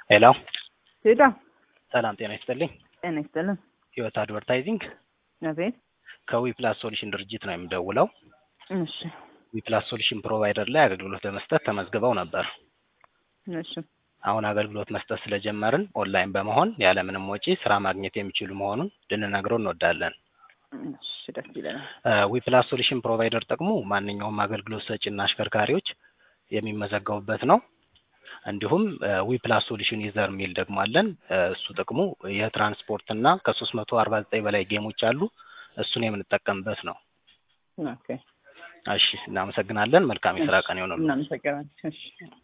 ሄሎ ሄዳ ሰላም ጤና ይስጥልኝ። ጤና ይስጥልን። ህይወት አድቨርታይዚንግ አቤት። ከዊፕላስ ሶሉሽን ድርጅት ነው የምደውለው። እሺ ዊፕላስ ሶሉሽን ፕሮቫይደር ላይ አገልግሎት ለመስጠት ተመዝግበው ነበር። እሺ አሁን አገልግሎት መስጠት ስለጀመርን ኦንላይን በመሆን ያለምንም ወጪ ስራ ማግኘት የሚችሉ መሆኑን ልንነግረው እንወዳለን። እሺ ደስ ይለናል። ዊፕላስ ሶሉሽን ፕሮቫይደር ጥቅሙ ማንኛውም አገልግሎት ሰጪና አሽከርካሪዎች የሚመዘገቡበት ነው። እንዲሁም ዊፕላስ ሶሉሽን ዩዘር የሚል ደግሞ አለን። እሱ ጥቅሙ የትራንስፖርት እና ከሶስት መቶ አርባ ዘጠኝ በላይ ጌሞች አሉ። እሱን የምንጠቀምበት ነው። ኦኬ እሺ እናመሰግናለን። መልካም የስራ ቀን ይሆንልን። እናመሰግናለን። እሺ